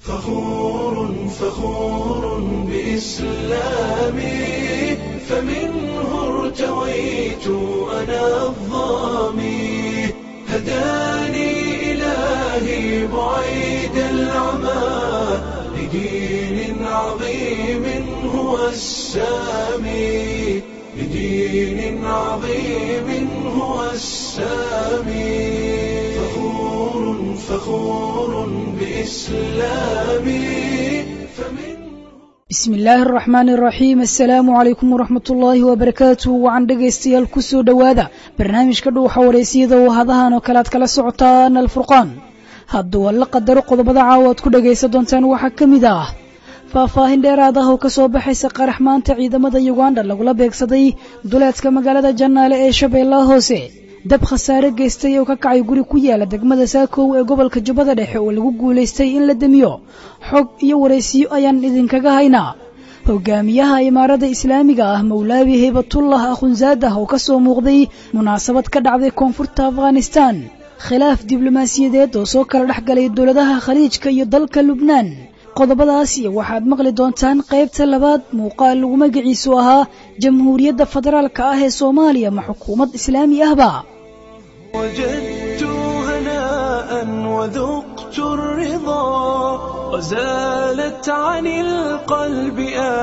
فخور فخور بإسلامي فمنه ارتويت أنا الظامي هداني إلهي بعيد العمى لدين عظيم هو السامي لدين عظيم هو السامي فخور فخور بإسلامي فمن bismi illaahi araxmaani araxiim assalaamu calaykum waraxmat ullaahi wabarakaatuh wacan dhegaystayaal kusoo dhowaada barnaamijka dhuuxa wareysiyada oo hadahan oo kale aad kala socotaan alfurqaan hadduu alla qadaro qodobada caawa aad ku dhagaysan doontaan waxaa ka mid ah faahfaahin dheeraad ah oo ka soo baxaysa qarax maanta ciidamada yuganda lagula beegsaday duleedka magaalada jannaale ee shabeellaha hoose dab khasaare geystay oo ka kacay guri ku yaala degmada saakow ee gobolka jubbada dhexe oo lagu guulaystay in la demiyo xog iyo waraysiyo ayaan idinkaga haynaa hogaamiyaha imaarada islaamiga ah mawlaabi haybatullah akhunzaadah oo ka soo muuqday munaasabad ka dhacday koonfurta afghanistan khilaaf diblomaasiyadeed oo soo kala dhex galay dowladaha khaliijka iyo dalka lubnaan qodobadaas iyo waxaad maqli doontaan qaybta labaad muuqaal lagu magaciisu ahaa jamhuuriyadda federaalka ah ee soomaaliya ma xukuumad islaami ahba وجدت هناء وذقت الرضا وزالت عن القلب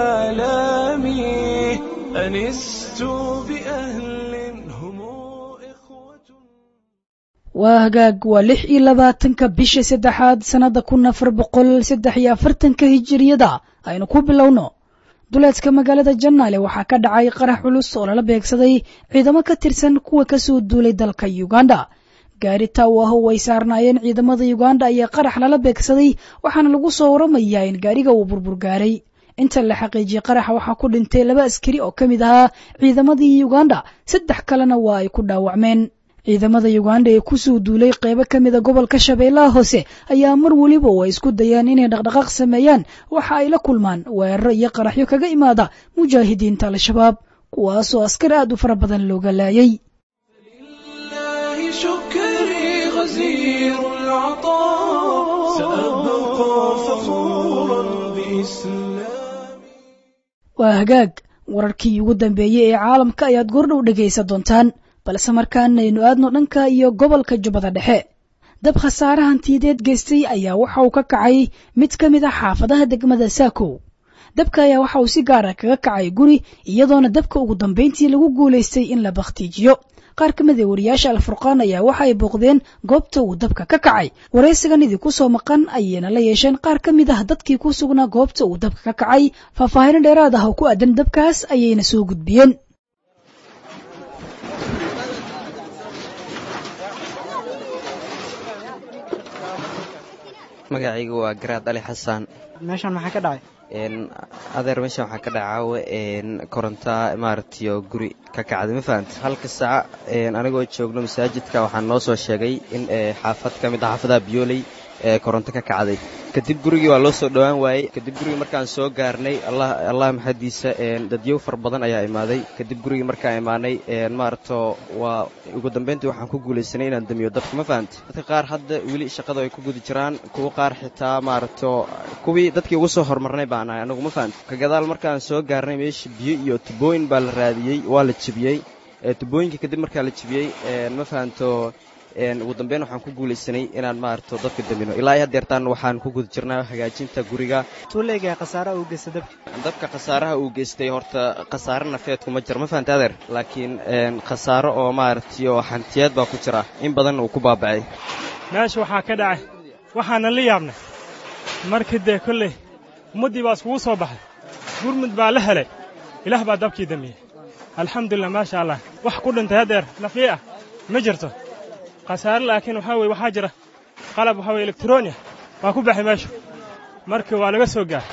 آلامي أنست بأهل هم إخوة waa hagaag waa lix iyo labaatanka bisha saddexaad sannada kun afar boqol saddex iyo afartanka hijiriyada aynu ku bilowno duleedka magaalada jannaale waxaa ka dhacay qarax culus oo lala beegsaday ciidamo ka tirsan kuwa kasoo duulay dalka uganda gaari taaw ah oo ay saarnaayeen ciidamada uganda ayaa qarax lala beegsaday waxaana lagu soo waramayaa in gaariga uu burbur gaaray inta la xaqiijiyey qaraxa waxaa ku dhintay laba askari oo ka mid ahaa ciidamadii uganda saddex kalena waa ay ku dhaawacmeen ciidamada uganda ee kusoo duulay qeybo ka mida gobolka shabeellaha hoose ayaa mar weliba oo ay isku dayaan inay dhaqdhaqaaq sameeyaan waxa ay la kulmaan weeraro iyo qaraxyo kaga imaada mujaahidiinta al-shabaab kuwaasoo askar aad u fara badan looga laayay لله شكري غزير العطاء سأبقى فخورا بإسلامي waa hagaag wararkii ugu dambeeyey ee caalamka ayaad goordhow dhegaysan doontaan balse markaana aynu aadno dhanka iyo gobolka jubbada dhexe dab khasaare hantiyadeed geystay ayaa waxa uu ka kacay mid ka mid ah xaafadaha degmada saakow dabka ayaa waxa uu si gaara kaga kacay guri iyadoona dabka ugu dambayntii lagu guulaystay in la bakhtiijiyo qaar ka mid a wariyaasha alfurqaan ayaa waxa ay booqdeen goobta uu dabka ka kacay waraysigan idinku soo maqan ayayna la yeesheen qaar ka mid ah dadkii ku sugnaa goobta uu dabka ka kacay faahfaahino dheeraad ah oo ku aadan dabkaas ayayna soo gudbiyeen magacaygu waa garaad ali xasan meeshaan maxaa ka dhacay n adeer meeshan waxaa ka dhacaawe n koronta maaragtayo guri ka kacday ma fahamta halka saaca anigoo joogno masaajidka waxaa noo soo sheegay in xaafad ka mid ah xaafadaha biyooley ee koronto ka kacday kadib gurigii waa loo soo dhowaan waayey kadib gurigii markaan soo gaarnay allah maxadiisa dadyow far badan ayaa imaaday kadib gurigii markaan imaanay maaragto waa ugu dambayntii waxaan ku guulaysanay inaan damiyo dabka ma fahamta dadka qaar hadda weli shaqada ay ku guda jiraan kuwa qaar xitaa maaragto kuwii dadkii ugu soo horumarnay baan ahay anagu ma fahamta ka gadaal markaan soo gaarnay meesha biyo iyo tubooyin baa la raadiyey waa la jebiyey tubooyinka kadib markaa la jebiyey ma fahamto ugu dambeyn waxaan ku guulaysanay inaan maaragto dadka damino ilaa iyo haddeertaan waxaan ku guda jirnaa hagaajinta guriga tuuleega khasaaraha uu geysta dabka dabka khasaaraha uu geystay horta khasaare nafeed kuma jira ma fahamta adeer laakiin khasaaro oo maaragtay oo hantiyeed baa ku jira in badan uu ku baaba'ay meesha waxaa ka dhacay waxaana la yaabnay markii dee kolley ummaddii baa iskugu soo baxay gurmud baa la helay ilaah baa dabkii damiyey alxamdulilah maasha allah wax ku dhintay haddeer nafii ah ma jirto khasaare laakiin waxaa weye waxaa jira qalab waxaa weye elektroniya waa ku baxay meeshu marka waa laga soo gaar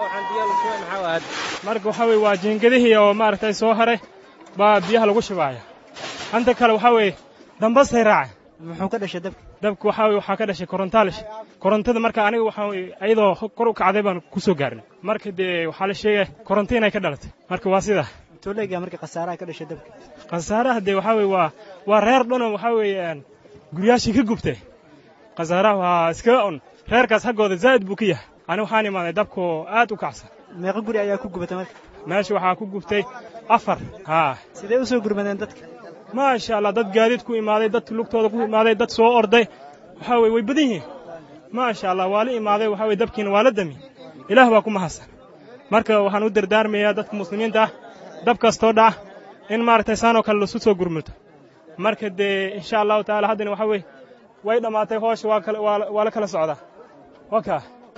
marka waxaa weye waa jiingadihii oo maaragtay soo haray baa biyaha lagu shubaaya hanta kale waxaa weeye dambastay raacay muxuu ka dhashay dabka dabka waxaa weye waxaa ka dhashay korontaalish korontada marka aniga waxaa weye ayadoo kor u kacday baan ku soo gaarnay marka dee waxaa la sheegaya koronto inay ka dhalatay marka waa sidaa tuuleega marka khasaaraha ka dhashay dabka khasaaraha dee waxaa weye waa waa reer dhanoo waxaa weeye guryaashii ka gubtay khasaaraha waa iskaga un reerkaas haggooda zaa'id buu ka yahay ani waxaan imaaday dabkoo aad u kacsan meeqa guri ayaa ku gubatay marka meesha waxaa ku gubtay afar haa sidee u soo gurmadeen dadka maasha allah dad gaadiid ku imaaday dad lugtooda ku imaaday dad soo orday waxaa weye way badan yihiin maasha allah waa la imaaday waxaa weye dabkiina waa la dami ilaah baa ku mahadsan marka waxaan u dardaarmayaa dadka muslimiinta ah dab kastoo dhaca in maaragtay saanoo kale lasu soo gurmulto marka dee insha allahu tacaala haddana waxaa weye way dhammaatay hoosha waa kala waa waa la kala socdaa waka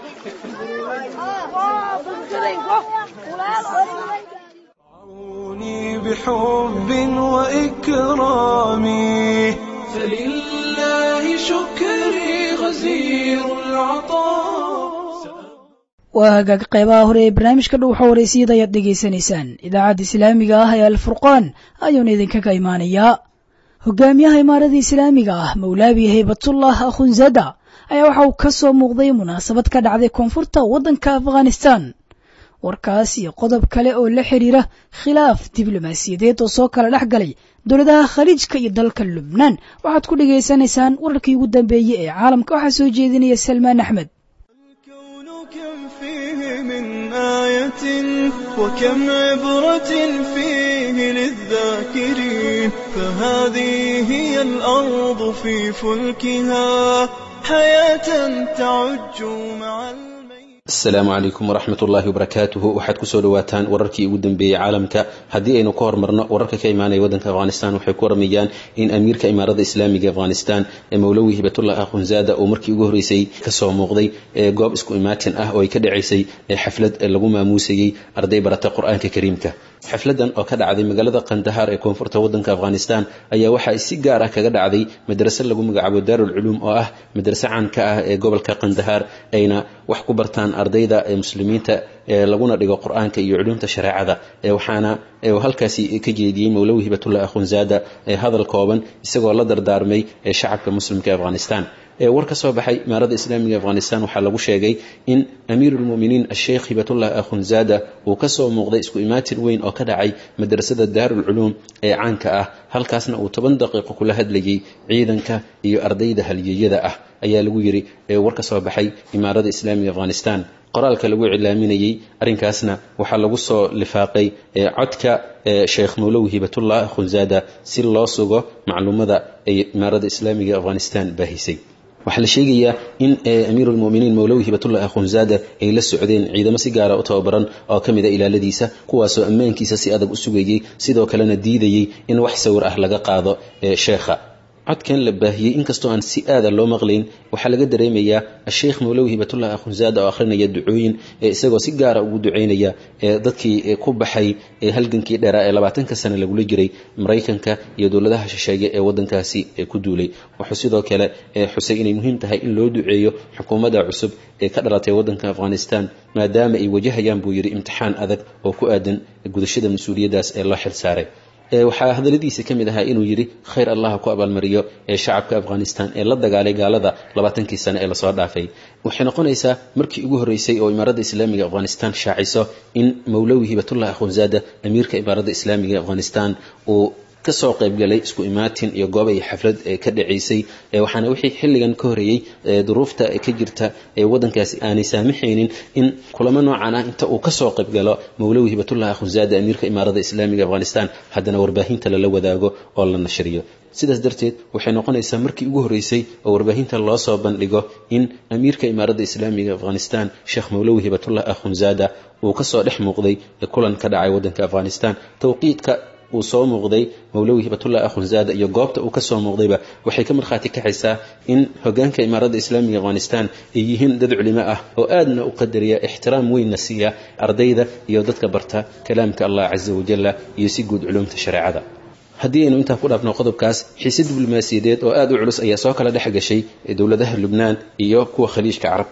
رعوني بحب وإكرام فلله شكري غزير العطاء waa hagaag qaybaha hore ee barnaamijka dhow xawareysiyada ayaad dhegaysanaysaan idaacadda islaamiga ah ee alfurqaan ayuuna idinkaga imaanayaa hogaamiyaha imaarada islaamiga ah mawlaabi haybatullah akhunzada ayaa waxa uu ka soo muuqday munaasabad ka dhacday koonfurta waddanka afghanistan warkaas iyo qodob kale oo la xidhiira khilaaf diblomaasiyadeed oo soo kala dhex galay dowladaha khaliijka iyo dalka lubnaan waxaad ku dhegaysanaysaan wararkii ugu dambeeyey ee caalamka waxaa soo jeedinaya salmaan axmed الكون كم فيه من آية وكم عبرة فيه للذاكرين فهذه هي الأرض في فلكها حياة تعج مع الميت asalaamu calaykum waraxmat ullaahi wabarakaatuhu waxaad kusoo dhawaataan wararkii ugu dambeeyey caalamka haddii aynu ka hormarno wararka ka imaanaya waddanka afghanistan waxay ku waramayaan in amiirka imaarada islaamiga afghanistan ee mowlowi hibatullah akhunzada uu markii ugu horreysay kasoo muuqday ee goob isku imaatin ah oo ay ka dhacaysay ee xaflad lagu maamuusayey arday barata qur-aanka kariimka xafladan oo ka dhacday magaalada kandahar ee koonfurta waddanka afghanistan ayaa waxa ay si gaar ah kaga dhacday madrase lagu magacaabo daarul culuum oo ah madrase caan ka ah ee gobolka kandahar ayna wax ku bartaan ardayda ee muslimiinta ee laguna dhigo qur-aanka iyo culuumta shareecada ee waxaana halkaasi ka jeediyey mowlowi hibatullah akhunzada ee hadal kooban isagoo la dardaarmay ee shacabka muslimka ee afghanistan ee war ka soo baxay imaarada islaamiga afghanistan waxaa lagu sheegay in amiirulmuminiin asheikh hibatullah akhunzada uu kasoo muuqday isku imaatin weyn oo ka dhacay madrasada daarul culuum ee caanka ah halkaasna uu toban daqiiqo kula hadlayay ciidanka iyo ardayda halyeeyada ah ayaa lagu yiri ee war ka soo baxay imaarada islaamiga afghanistan qoraalka lagu cilaaminayey arrinkaasna waxaa lagu soo lifaaqay codka sheekh mowlowi hibatullah akhunzada si loo sugo macluumada ay imaarada islaamiga afghanistan baahisay waxaa la sheegayaa in amiirulmuminiin mowlowi hibatullah akhunzada ay la socdeen ciidamo si gaara u tababaran oo ka mid a ilaaladiisa kuwaasoo ammaankiisa si adag u sugayey sidoo kalena diidayey in wax sawir ah laga qaado sheekha codkan la baahiyey inkastoo aan si aada loo maqlayn waxaa laga dareemayaa asheikh mowlowi hibatullah akhunzada oo akhrinaya ducooyin ee isagoo si gaara ugu ducaynaya ee dadkii ku baxay ee halgankii dheeraa ee labaatanka sane lagula jiray maraykanka iyo dowladaha shisheeye ee waddankaasi ku duulay wuxuu sidoo kale xusay inay muhiim tahay in loo duceeyo xukuumadda cusub ee ka dhalatay waddanka afghanistan maadaama ay wajahayaan buu yidhi imtixaan adag oo ku aadan gudashada mas-uuliyaddaas ee loo xil saaray waxaa hadaladiisa ka mid ahaa inuu yidhi khayr allah ku abaalmariyo ee shacabka afghanistan ee la dagaalay gaalada labaatankii sane ee lasoo dhaafay waxay noqonaysaa markii ugu horreysay oo imaaradda islaamiga afghanistan shaaciso in mowlowi hibatullah akhunzada amiirka imaaradda islaamiga afghanistan uu kasoo qaybgalay isku imaatin iyo goob ay xaflad ka dhacaysay waxaana wixii xilligan ka horeeyey duruufta ka jirta ee waddankaasi aanay saamaxaynin in kulamo noocan ah inta uu kasoo qaybgalo mowlowi hibatullah akhunzada amiirka imaarada islaamiga afghanistan haddana warbaahinta lala wadaago oo la nashriyo sidaas darteed waxay noqonaysaa markii ugu horreysay oo warbaahinta loo soo bandhigo in amiirka imaaradda islaamiga afghanistan sheekh mowlowi hibatullah akhunzada uu kasoo dhex muuqday kulan ka dhacay waddanka afghanistan tawqiidka uu soo muuqday mowlowi hibatullah akhunzada iyo goobta uu kasoo muuqdayba waxay ka markhaati kaxaysaa in hogaanka imaaradda islaamiga afghanistan ay yihiin dad culimo ah oo aadna u qadariya ixtiraam weynna siiya ardayda iyo dadka barta kalaamka allah casa wajalla iyo si guud culumta shareecada haddii aynu intaa ku dhaafno qodobkaas xiise diblomaasiyadeed oo aada u culus ayaa soo kala dhex gashay dowladaha lubnaan iyo kuwa khaliijka carabta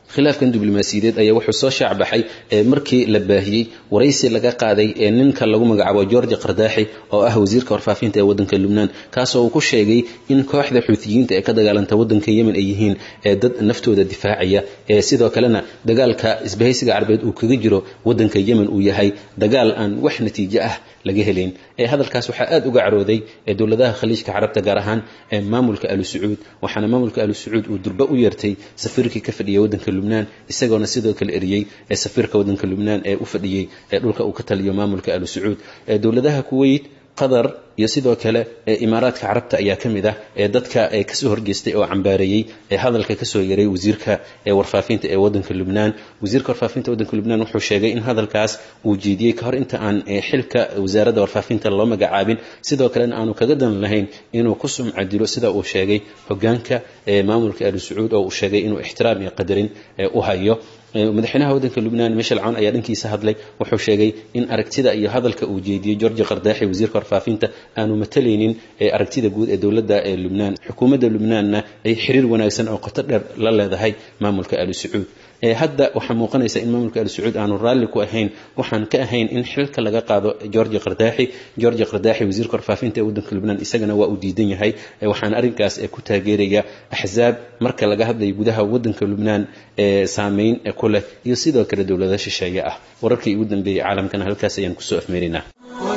khilaafkan diblomaasiyadeed ayaa wuxuu soo shaacbaxay markii la baahiyey waraysi laga qaaday ee ninka lagu magacaabo george qardaaxi oo ah wasiirka warfaafinta ee waddanka lubnaan kaasoo uu ku sheegay in kooxda xuutiyiinta ee ka dagaalanta waddanka yemen ay yihiin dad naftooda difaacaya sidoo kalena dagaalka isbahaysiga carabeed uu kaga jiro waddanka yemen uu yahay dagaal aan wax natiijo ah laga helayn hadalkaas waxaa aad uga carooday dowladaha khaliijka carabta gaar ahaan maamulka alu sacuud waxaana maamulka alu sacuud uu durba u yeertay safiirkii ka fadhiyay waddanka lubnaan isagoona sidoo kale eriyey safiirka waddanka lubnaan ee u fadhiyey dhulka uu ka taliyo maamulka alu sacuud dowladaha kuweyt qatar iyo sidoo kale imaaraadka carabta ayaa ka mid ah ee dadka kasoo horjeestay oo cambaareeyey ee hadalka kasoo yaray wasiirka warfaafinta ee wadanka lubnaan wasiirka warfaafinta wadanka lubnaan wuxuu sheegay in hadalkaas uu jeediyey kahor inta aan xilka wasaaradda warfaafinta loo magacaabin sidoo kalena aanu kaga dan lahayn inuu ku sumca dilo sida uu sheegay hogaanka maamulka alu sacuud oo uu sheegay inuu ixtiraam iyo qadarin u hayo madaxweynaha waddanka lubnaan michel cawn ayaa dhankiisa hadlay wuxuu sheegay in aragtida iyo hadalka uu jeediyey georgi qardaaxi wasiirka warfaafinta aanu matalaynin aragtida guud ee dowladda ee lubnaan xukuumadda lubnaanna ay xiriir wanaagsan oo qoto dheer la leedahay maamulka alu sacuud hadda waxaa muuqanaysa in maamulka al sacuud aanu raalli ku ahayn waxaan ka ahayn in xilka laga qaado georgi qardaaxi georgi qardaaxi wasiirka warfaafinta ee waddanka lubnaan isagana waa uu diidan yahay waxaana arrinkaas ku taageeraya axzaab marka laga hadlayo gudaha waddanka lubnaan ee saameyn ku leh iyo sidoo kale dowlada shisheeye ah wararkii ugu dambeeyey caalamkana halkaas ayaan kusoo afmeerinaa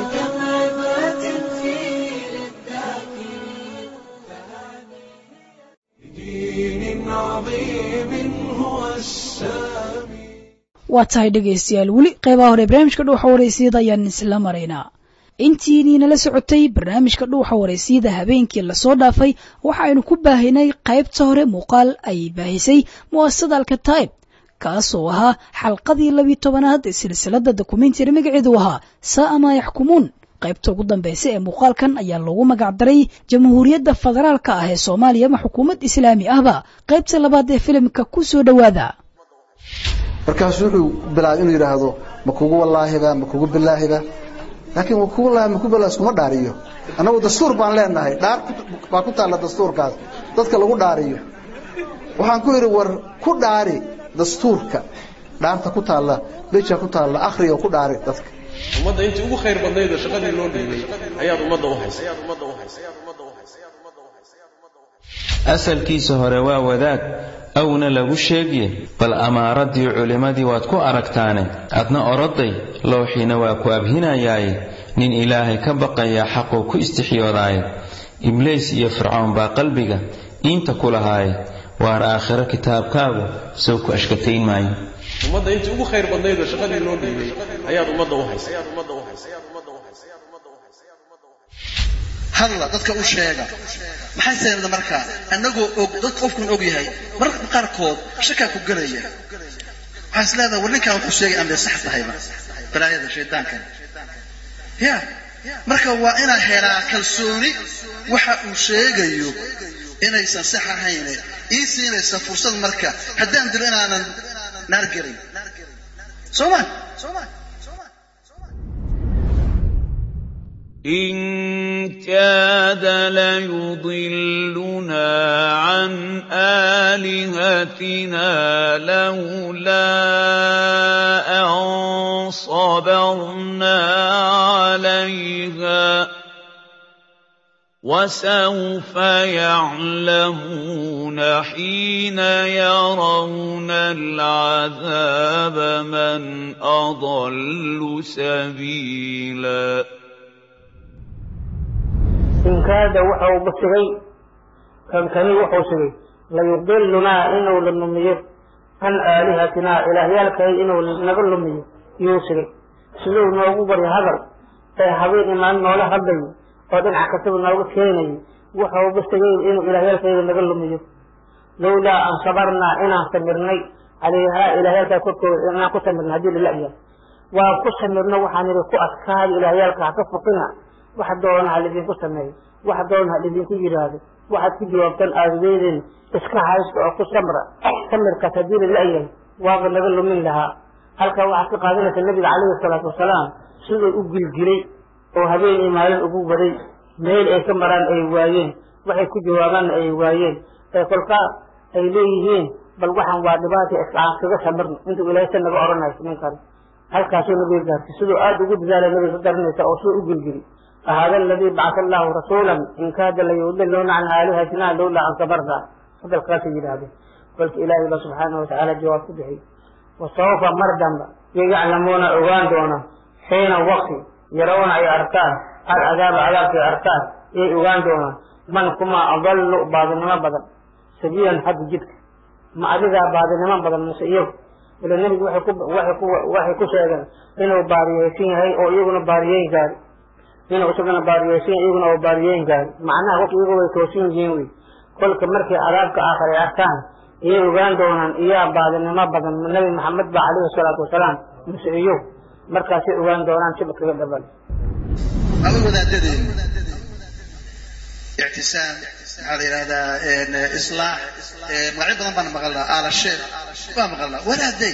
waa tahay dhegaystayaal weli qeybaha hore barnaamijka dhuuxa wareysiyada ayaan isla maraynaa intiinii la socotay barnaamijka dhuuxa wareysiyada habeenkii lasoo dhaafay waxaaynu ku baahinay qaybta hore muuqaal ay baahisay mu'asasada alkataib kaasoo ahaa xalqadii labiyi tobanaad ee silsilada dokumentari magaceedu ahaa sa'a maa yaxkumuun qaybta ugu dambaysa ee muuqaalkan ayaa loogu magacdaray jamhuuriyadda federaalka ah ee soomaaliya ama xukuumad islaami ahba qaybta labaad ee filimka ku soo dhowaada markaasuu wuxuu bilaabay inuu yidhaahdo ma kugu wallaahiba ma kugu bilaahiba laakiin ma kugu wallaahi ma kugu bilaahi iskuma dhaariyo annagu dastuur baan leenahay dhaar baa ku taalla dastuurkaas dadka lagu dhaariyo waxaan ku yidhi war ku dhaari dastuurka dhaarta ku taalla beja ku taalla akhriga ku dhaari dadka ummadda intii ugu khayr badnayd oo shaqadii loo dhiibay ayaad ummadda u haysay asalkiisa hore waa wadaad awna lagu sheegye bal amaaradii culimmadii waad ku aragtaane adna oroday lowxiina waa ku abhinayaaye nin ilaahay ka baqayaa xaquu ku istixyoodaaye ibliis iyo fircoon baa qalbiga iinta ku lahaaye waar aakhiro kitaabkaagu sow ku ashkatayn maayo ummadda intii ugu khayr badnayd oo shaqadii loo dhiibay ayaad ummadda u haysay hadla dadka u sheega maxay sameeyeen markaa annagoo og dad qofkun og yahay mararka qaarkood shakaa ku galaya waxaa is leedahay war ninkan wuxuu sheegay aan bay sax tahayba balaayada shaydaankan ya marka waa inaa helaa kalsooni waxa uu sheegayo inaysan sax ahayne ii siinaysa fursad marka haddaan dilo inaanan naar gelin soo ma إن كاد ليضلنا عن آلهتنا لولا أن صبرنا عليها وسوف يعلمون حين يرون العذاب من أضل سبيلاً inkaada waxa uu basigay kankani wuxuu sigay layudilunaa inuu la lumiyo can aalihatinaa ilaahyaalkay inuu naga lumiyo yuu sigay siduu noogu baryo hadal ee habeen imaan noola hadlayo oo dhinac kastaba nooga keenayo waxa uu basigay inuu ilaahyaalkayga naga lumiyo lowlaa an sabarnaa inaan samirnay calayhaa ilaahyaalkaa korkooda inaan ku samirnay haddii lala-yahay waan ku samirno waxaan idhi ku adkaada ilaahyaalka ha ka fuqina wax doona ha lidinku sameeyo wax doona ha lidinku yidhaahdo waxaad ku jawaabtaan aadadeedeen iska haysta oo ku samra samirkaas haddii la la-yahay waaba naga lumin lahaa halkaa waxaad ka qaadanaysa nabiga calayhi salaatu wasalaam siduu u gilgilay oo habeen iyo maalin ugu waday meel ay ka maraan ay waayeen waxay ku jawaabaanna ay waayeen ee kolkaa ay leeyihiin bal waxaan waa dhibaata islaan kaga samirno intuu ilaahay sa naga odhanayso ninkan halkaasuu nabiga gaartay siduu aada ugu dadaalay nabiga ka garanaysa oo suu u gilgili فهذا الذي بعث الله رسولا إن كاد ليضلون عن آلهتنا لولا أن صبرنا هذا القاسي هذا قلت إلهي الله سبحانه وتعالى جواب به وسوف مردا يعلمون عوان دونا حين وقت يرون أي أركان العذاب عذاب في أركان أي عوان دونا من كما أضل بعض ما بدل سبيلا حد جدك ما أدرى بعض ما بدل مسيب إلى النبي وحي كو وحي كو وحي كو شيئا إنه باريسين هاي أو يغنى باريين قال inuu isagana baariyeysan iyaguna oo baariyeyn gaari macnaha qofku iyagu way toosin yihiin wey kolka markay cadaabka aakhir ay arkaan iyay ogaan doonaan iyaa baadinimo badan nabi maxamed ba calayhi salaatu wasalaam mise iyo markaasay ogaan doonaan siba kaga dhaban aba wadaadadeen ictisaam maxaa la yidhahdaa islaax magacyo badan baan maqalnaa aala sheekh baa maqalnaa wadaaday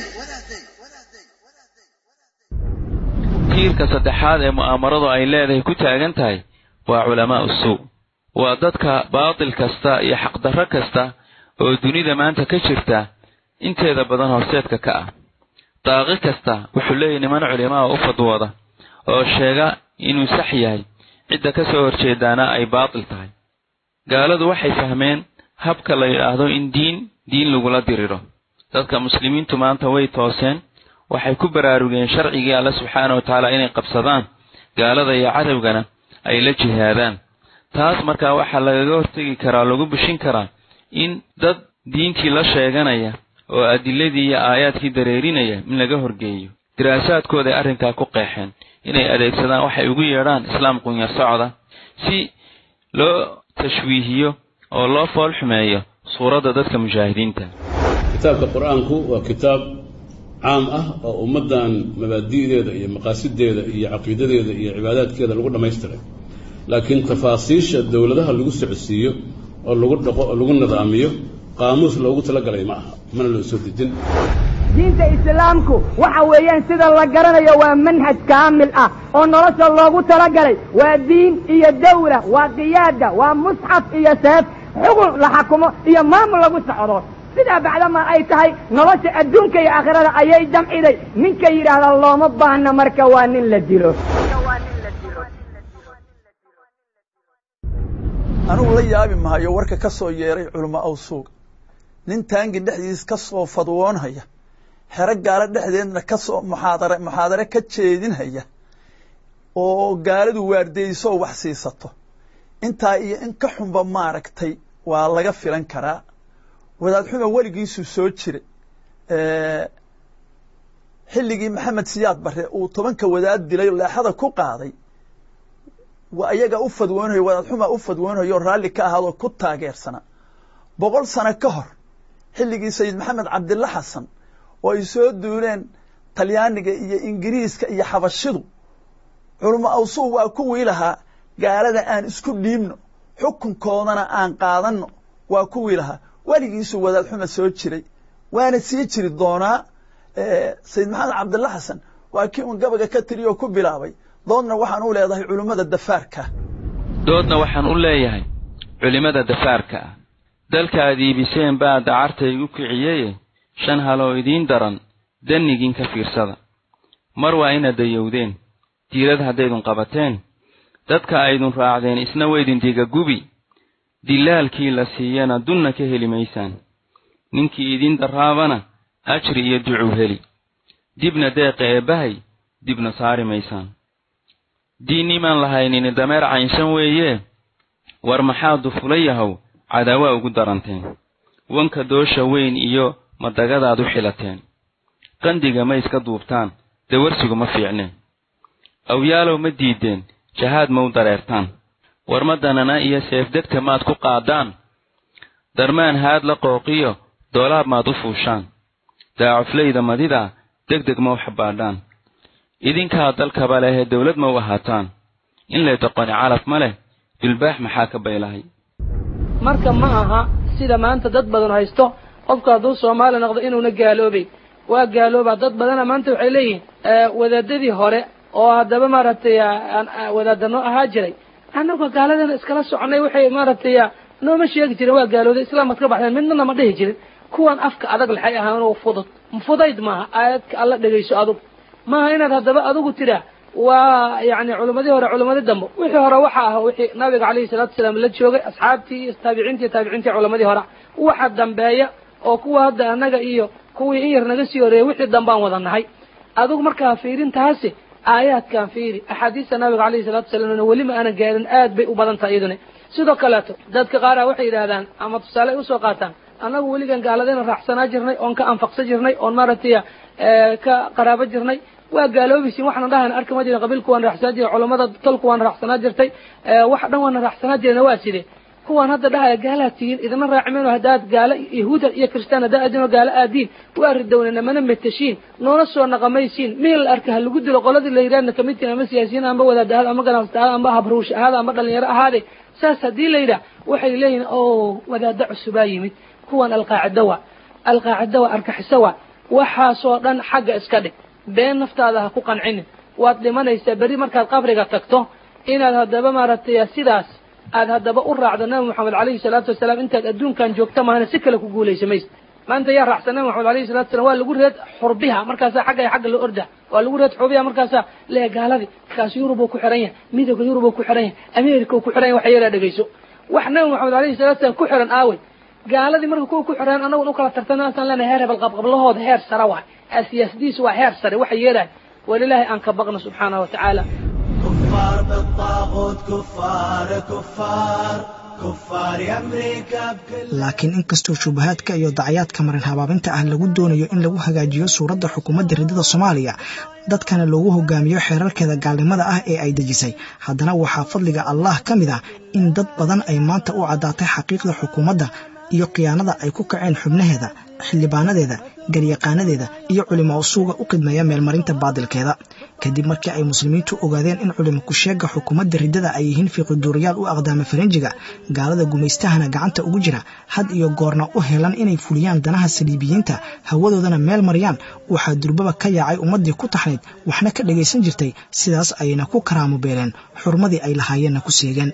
tiirka saddexaad ee mu'aamaradu ay leedahay ku taagan tahay waa culamaa'u suu waa dadka baatil kasta iyo xaqdarro kasta oo dunida maanta ka jirta inteeda badan horseedka ka ah daaqi kasta wuxuu leeyahy niman culimaa u fadwooda oo sheega inuu sax yahay cidda ka soo horjeedaana ay baatil tahay gaaladu waxay fahmeen habka la yidhaahdo in diin diin lagula diriro dadka muslimiintu maanta way tooseen waxay ku baraarugeen sharcigii alle subxaana wa tacaala inay qabsadaan gaalada iyo cadowgana ay la jihaadaan taas markaa waxaa lagaga hortegi karaa lagu bushin karaa in dad diintii la sheeganaya oo adiladii iyo aayaadkii dareerinaya in laga horgeeyo diraasaadkooday arrinkaa ku qeexeen inay adeegsadaan waxay ugu yeedhaan islaam qunyar socda si loo tashwiihiyo oo loo fool xumeeyo suuradda dadka mujaahidiinta kitaabka qur-aanku waa kitaab caam ah oo ummaddan mabaadi'deeda iyo maqaasideeda iyo caqiidadeeda iyo cibaadaadkeeda lagu dhammaystiray laakiin tafaasiisha dowladaha lagu socodsiiyo oo lagu dhaqo oo lagu nidaamiyo qaamuus loogu talagalay ma aha mana loo soo dejin diinta islaamku waxa weeyaan sida la garanayo waa manhaj kaamil ah oo nolosha loogu talagalay waa diin iyo dawla waa qiyaada waa musxaf iyo seef xukun la xakumo iyo maamul lagu socdo sidaa bacdama ay tahay nolosha adduunka iyo aakhirada ayay damciday ninka yidhaahda looma baahna marka waa nin la dilo anugu la yaabi mahayo warka ka soo yeeray culamo aw suuga nin taangi dhexdiis ka soo fadwoonhaya xero gaalo dhexdeedna ka soo muxaadare muxaadare ka jeedinhaya oo gaaladu waardeysoo wax siisato intaa iyo in ka xunba maaragtay waa laga filan karaa wadaad xuma weligiisuu soo jiray xilligii maxamed siyaad barre uu tobanka wadaad dilay leexada ku qaaday waa iyaga u fadwoonayo wadaad xuma u fadwoonayo raalli ka ahaadoo ku taageersana boqol sano ka hor xilligii sayid maxamed cabdilla xasan oo ay soo duuleen talyaaniga iyo ingiriiska iyo xabashidu culamo awsuug waa kuwii lahaa gaalada aan isku dhiibno xukunkoodana aan qaadanno waa kuwii lahaa weligiisuu wadaad xuma soo jiray waana sii jiri doonaa sayid maxamed cabdilla xasan waa kii un gabaga ka tiriy oo ku bilaabay doodna waxaan u leedahay culimmada dafaarka doodna waxaan u leeyahay culimmada dafaarka ah dalkaad iibiseen baa dacarta igu kiciyeye shan haloo idiin daran dannigiin ka fiirsada mar waa inaad dayowdeen diirad haddaydun qabateen dadka aydun raacdeen isna waydin digagubi dilaalkii la siiyana dunna ka heli maysaan ninkii idin darraabana ajri iyo ducuu heli dibna deeqa eebbahay dibna saari maysaan diinnimaan lahaynini dameer caynsan weeye war maxaa dufula yahow cadaawaa ugu daranteen wanka doosha weyn iyo madagadaad u xilateen qandiga ma iska duubtaan dawarsigu ma fiicneen awyaalow ma diideen jahaad ma u dareertaan war ma danana iyo seefdegta maad ku qaadaan darmaan haad la qooqiyo doolaab maad u fuushaan daacuflayda madida deg deg ma u xabbaadhaan idinkaa dalkaba lehee dawlad ma u ahaataan in lay doqoni calaf ma leh dulbaax maxaa ka baylahay marka ma aha sida maanta dad badan haysto qofku hadduu soomaali noqdo inuuna gaaloobay waa gaaloobaa dad badana maanta waxay leeyihiin wadaadadii hore oo haddaba maaragtay wadaadano ahaa jiray annagoo gaaladana iskala soconay waxay maaragtay nooma sheegi jirin waa gaalooday islaamaad ka baxdeen midnana ma dhihi jirin kuwan afka adag laxay ahaanoo fudud fudayd maaha aayadka alla dhegayso adug maaha inaad haddaba adigu tiraa waa yani culimmadii hore culimmadii dambe wixii hore waxa ah wixii nabiga calayhi salaatu wasalaam la joogay asxaabtii iyo taabiciintii taabiciintii culimmadii hore waxa dambeeya oo kuwa hadda annaga iyo kuwii in yar naga sii horeeyay wixii dambaan wada nahay adigu markaa fiirintaasi aayaadkan fiiri axaadiista nabiga calayhi salatu wasalaamna weli ma aanan gaarin aad bay u badan tahay iyaduna sidoo kaleeto dadka qaara waxay yidhaahdaan ama tusaale ay usoo qaataan annagu weligan gaaladayna raacsanaa jirnay oon ka anfaqsan jirnay oon maaragtay ka qaraabo jirnay waa gaaloobaysin waxaan dhahayna arki ma jirin qabiilku waan raacsanaa jiray culammada tolku waan raacsanaa jirtay wax dhan waana raacsanaa jirayna waa sidee kuwaan hadda dhahaya gaalaad tihiin idina raacimeen haddaad gaalo yahuuda iyo kristaan haddaa adinoo gaalo aadiin waa ridownana mana meteshiin noona soo naqamaysiin meel la arka ha lagu dilo qoladii la yidhahdna kamid tihin ama siyaasiyiin amba wadaad ahaada ama ganacsato ahaada amba habruush ahaada amba dhalinyaro ahaade saas haddii la yidhaah waxay leeyihin o wadaada cusubaa yimid kuwan alqaacida wa alqaacida wa argaxiso wa waxaasoo dhan xagga iska dhig been naftaada ha ku qancinin waad dhimanaysaa berri markaad qabriga tagto inaad haddaba maaragtay sidaas aad haddaba u raacdo nabi moxamed calayhi salaatu wasalaam intaad adduunkan joogta mahana si kale ku guulaysa maysa maanta yaa raacsan nabi moxamed alayhi salatu wasalam waa lagu reed xurbiha markaasaa xagga xagga la orda waa lagu reed xurbiha markaasaa lee gaaladii markaas yurub uu ku xiran yahay midowga yurub uu ku xiran yahay america uu ku xiran yahay wax yeelaa dhegayso wax nabi moxamed alayhi salatu wasalam ku xiran aawey gaaladii marka kuwa ku xireen anagun u kala tartana asaan leenahay heer hebel qabqablahooda heer sare waay siyaasadiisu waa heer sare waxay yeelahay walilaahi aan ka baqno subxaanahu wa tacaala كفار بالطاغوت كفار كفار كفار أمريكا بكل laakiin inkastoo shubahaadka iyo dacayaadka marin habaabinta ah lagu doonayo in lagu hagaajiyo suuradda xukuumadda ridada soomaaliya dadkana loogu hogaamiyo xeerarkeeda gaalnimada ah ee ay dejisay haddana waxaa fadliga allah ka mid ah in dad badan ay maanta u caddaatay xaqiiqda xukuumadda iyo khiyaanada ay ku kaceen xubnaheeda xildhibaanadeeda garyaqaanadeeda iyo culimo usuuga u qidmeeya meelmarinta baadilkeeda kadib markii ay muslimiintu ogaadeen in culimo kusheega xukuumadda riddada ay yihiin fiiqiduuriyaal u aqdaama faranjiga gaalada gumaystahana gacanta ugu jira had iyo goorna u helan inay fuliyaan danaha saliibiyiinta hawadoodana meel mariyaan waxaa durbaba ka yaacay ummaddii ku taxnayd waxna ka dhagaysan jirtay sidaas ayna ku karaamo beeleen xurmadii ay lahaayeenna ku seegeen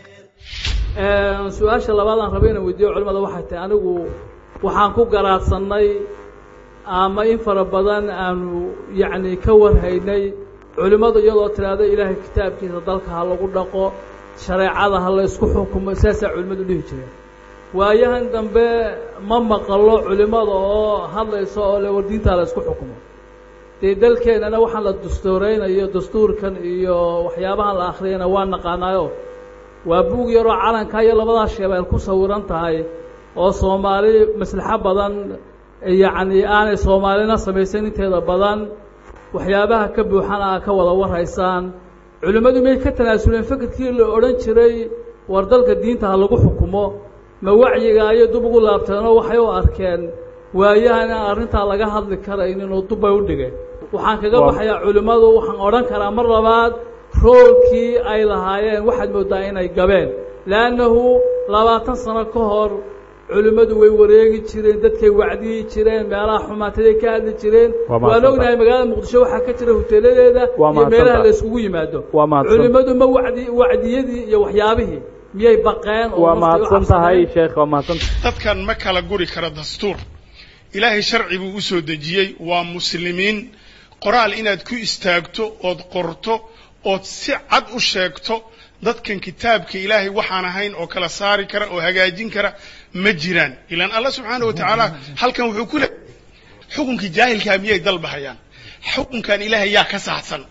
su-aasha labaad aan rabay inaan weydiiyo culimada waxay tahay anigu waxaan ku garaadsanay ama in fara badan aanu yacni ka warhaynay culimmadu iyadoo tidhaahdo ilaahay kitaabkiisa dalka ha lagu dhaqo shareecada ha la isku xukumo saasaa culimmadu dhihi jireen waayahan dambe ma maqalo culimmada oo hadlaysa oo le war diintaa la isku xukumo dee dalkeennana waxaan la dastuuraynayo dastuurkan iyo waxyaabahan la akhriyana waa naqaanaayo waa buug yaroo calanka iyo labadaa sheebeel ku sawiran tahay oo soomaali maslaxo badan yacni aanay soomaalina samaysan inteeda badan waxyaabaha ka buuxan aa ka wada warhaysaan culimmadu may ka tanaasuleen fekerkii la odhan jiray war dalka diinta ha lagu xukumo ma wacyiga ayay dub ugu laabteenoo waxay u arkeen waayahan aan arrintaa laga hadli karaynin oo dubbay u dhigeen waxaan kaga baxayaa culimmadu waxaan odhan karaa mar labaad roolkii ay lahaayeen waxaad mooddaa inay gabeen leannahu labaatan sano ka hor culimmadu way wareegi jireen dadkay wacdiyi jireen meelaha xumaataday ka hadli jireen waan ognahay magaalada muqdisho waxaa ka jira hoteeladeeda iyo meelaha la iskugu yimaado culimmadu ma wadi wacdiyadii iyo waxyaabihii miyay baqeen waa mahadsan tahay sheekh waa mahadsan dadkan ma kala guri karo dastuur ilaahay sharci buu u soo dejiyey waa muslimiin qoraal inaad ku istaagto ood qorto ood si cad u sheegto dadkan kitaabka ilaahay waxaan ahayn oo kala saari kara oo hagaajin kara ma jiraan ilaan allah subxaana wa tacaala halkan wuxuu ku leeyahay xukunkii jaahilkaa miyay dalbahayaan xukunkan ilaahay yaa ka saxsan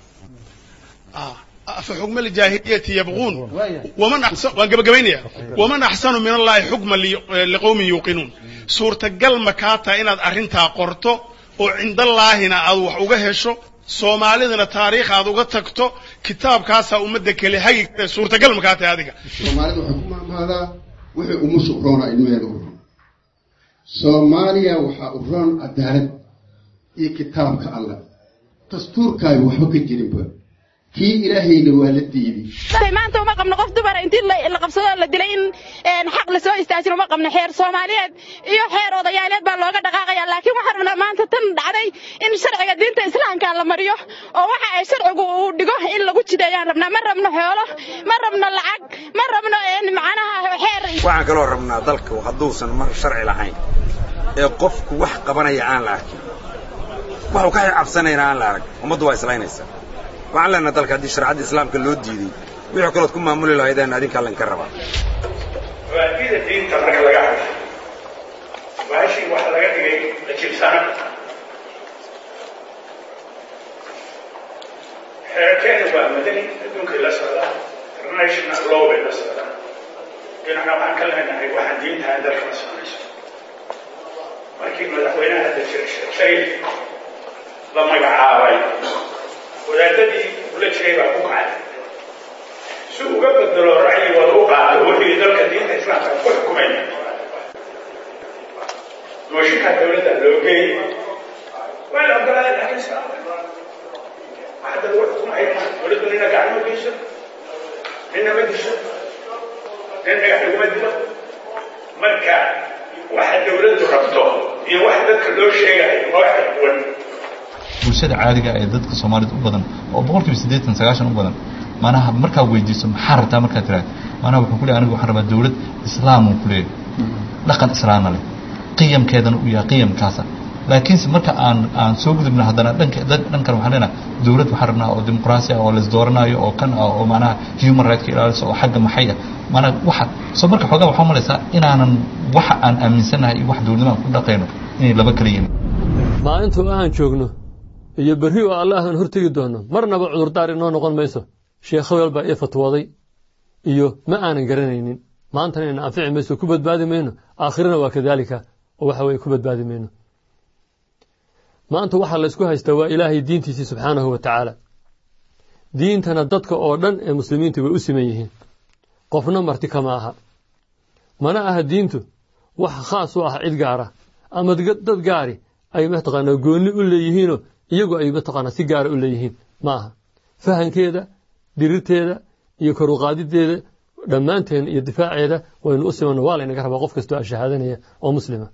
afa xukma aljaahiliyati yabquun waman axsan waan gabagabaynaya waman axsanu min allahi xukma liqowmin yuuqinuun suurtagal ma kaa taha inaad arrintaa qorto oo cindallaahina aad wax uga hesho soomaalidana taariikh aad uga tagto kitaabkaasaa ummadda kale hagi kare suurtagal ma kaa tahay adiga soomaalida waxay ku maamaadaa wixii umusha u roona ilmaheeda u roon soomaaliya waxaa u roon cadaalad iyo kitaabka allah dastuurkaaga waxba ka jirinba kii ilaahayna waa la diiday maanta uma qabno qof dumara intii la qabsado la dilay in xaq lasoo istaajin uma qabno xeer soomaaliyeed iyo xeer odayaaleed baa looga dhaqaaqaya laakiin waxaan rabnaa maanta tan dhacday in sharciga diinta islaamka la mariyo oo waxa ay sharcigu uu dhigo in lagu jideeyaan rabnaa ma rabno xoolo ma rabno lacag ma rabno macnaha xeer waxaan kaloo rabnaa dalka hadduusan mar sharci lahayn ee qofku wax qabanaya aan la arkin waxuu ka cabsanayna aan la arag ummaddu waa islaynaysaa waxaan leenaha dalka haddii shareecadda islaamka loo diiday wixii kalood ku maamuli lahaydeen adinkaa laynka rabaa mabaadida diinta marka laga hadlo bahashii waxa laga dhigay la jibsana xeerkeena waa madani adduunkay la socdaa international law bay la socdaa dhinacna waxaan ka leenahay waxaan diintahan dalka la soconayso markii madaxweynaha hadda jira sheekh sayid la magacaabay wadaadadii ula jiray baa ku kacay si uga bedelo ra'yigooda u qaato wixii dalka diinta islaamka ku xukumaya mooshinka dowladda loo geeyey waa la ogolaaday laakiin islaamka hadda lagu xukumaya dowladdu nina gacan ma geyso nina ma disho nin dhagax laguma dilo marka waxa dowladdu rabto iyo wax dadka loo sheegayo waa wax kala duwan bulshada caadiga ee dadka soomaalida u badan oo boqolkiiba siddeetan sagaashan u badan manaha markaa weydiiso maxaa rabtaa markaa tiraad manaha wuxuu ku leeyahay anigu waxaan rabaa dowlad islaamuu ku leeyahay dhaqan islaamna leh qiyamkeedana uu yahay qiyamkaasa laakiinse marka aan aan soo gudubna haddana dhanka dhankan waxaan leenahay dowlad waxaan rabnaa oo dimuqraasi ah oo la isdooranayo oo kan ah oo manaha human rightska ilaalisa oo xagga maxay ah manaha waxa soo marka xoogaa waxaa malaysaa inaanan waxa aan aaminsanahay iyo wax dowladnimo aan ku dhaqayno inay laba kala yihiin maalintuu aan joogno iyo berri oo allah aan hortegi doono marnaba cudurdaar inoo noqon mayso sheekh hebel baa ii fatwooday iyo ma aanan garanaynin maantana ina anfici mayso ku badbaadi mayno aakhirana waa kadaalika oo waxa weye ku badbaadi mayno maanta waxaa laysku haystaa waa ilaahay diintiisii subxaanahu wa tacaala diintana dadka oo dhan ee muslimiintu way u siman yihiin qofna marti kama aha mana aha diintu wax khaas u ah cid gaara ama dad gaari ay mataqaanaa goonni u leeyihiinoo iyagu ay mataqaanaa si gaara u leeyihiin ma aha fahankeeda dhirirteeda iyo koruqaadideeda dhammaanteen iyo difaaceeda waynu u simanno waa laynaga rabaa qof kastoo ashahaadanaya oo muslima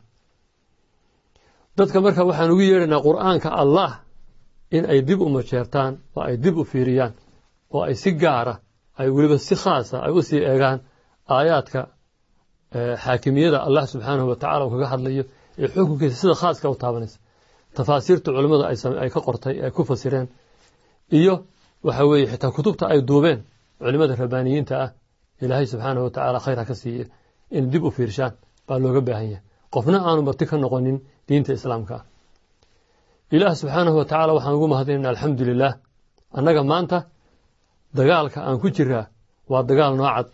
dadka marka waxaan ugu yeedhaynaa qur'aanka allah in ay dib u majeertaan oo ay dib u fiiriyaan oo ay si gaara ay weliba si khaasa ay u sii eegaan aayaadka xaakimiyada allah subxaanahu wa tacala uu kaga hadlayo ee xukunkiisa sida khaaska u taabanaysa tafaasiirta culimmada ay ka qortay ay ku fasireen iyo waxa weeye xitaa kutubta ay duubeen culimmada rabbaaniyiinta ah ilaahay subxaanahu wa tacaala khayr ha ka siiye in dib u fiirshaan baa looga baahan yahay qofna aanu marti ka noqonin diinta islaamka ah ilaah subxaanahu wa tacaala waxaan ugu mahadinayna alxamdu lilaah annaga maanta dagaalka aan ku jiraa waa dagaal noocad